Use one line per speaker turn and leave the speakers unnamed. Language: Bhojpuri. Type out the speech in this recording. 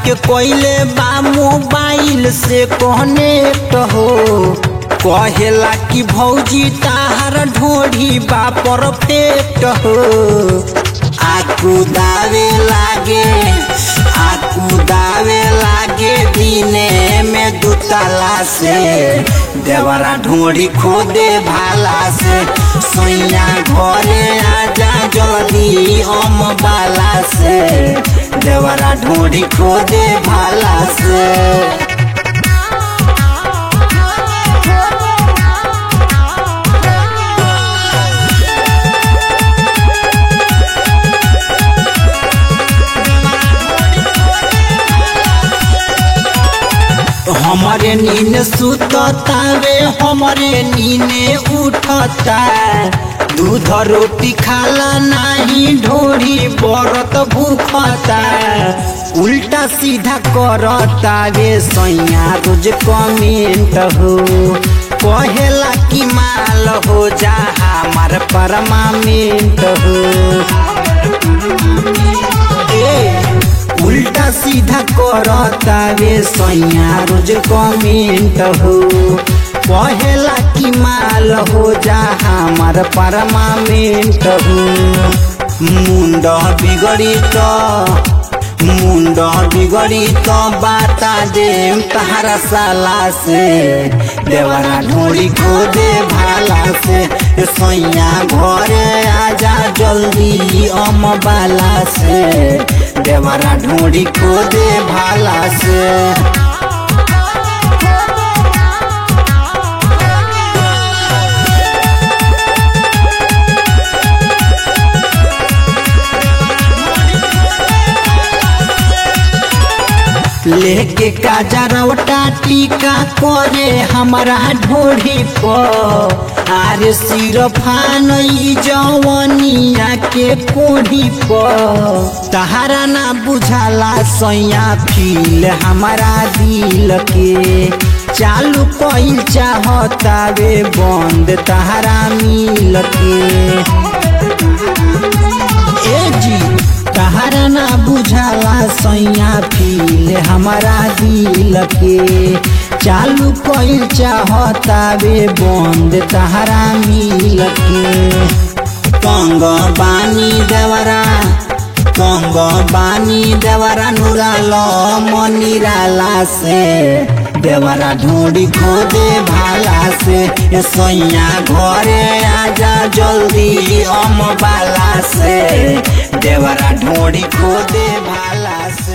के कोइले बा मोबाइल से कनेक्ट हो कहेला कि भौजी ताहर ढोढ़ी बा परफेक्ट हो आकू दावे लागे आकू दावे लागे दिने में दुतला से देवरा ढोढ़ी खोदे भाला से सोइया घरे आजा जल्दी हम बाला से देवरा ढोढ़ी खोदे भाला से हमारे नीने सुततावे हमारे नीने उठता दूध रोटी खाला नाही ढोरी बरत भूखता उल्टा सीधा करता वे सैया रोज कमेंट हो कहेला कि माल हो जा हमार परमामेंट हो ए उल्टा सीधा करता वे सैया रोज कमेंट हो कहेला कि माल हो जा हमार परमामेंट हो मुंड बिगड़ी तो मुंड बिगड़ी तो बाता दे तहरा साला से देवरा ढोड़ी खो दे भाला से सैया घरे आजा जल्दी अम बाला से देवरा ढोड़ी खो दे भाला से लेके काजरवटा टीका करे हमारा ढोढ़ी पर आरे सिरफान जवनिया के कोढ़ी पर तहारा ना बुझाला सैया फील हमारा दिल के चालू कइल चाहता वे बंद तहारा मिल के ए जी तहारा ना बुझाला सैया फील हमारा दिल के चालू कइल चाहता वे बंद तहारा मिल के कंग बानी देवरा कंग बानी देवरा नुराल मनिराला से देवरा ढूंढी खोदे भाला से ए सैया घरे आजा जल्दी अम बाला से देवरा ढूंढी खोदे भाला से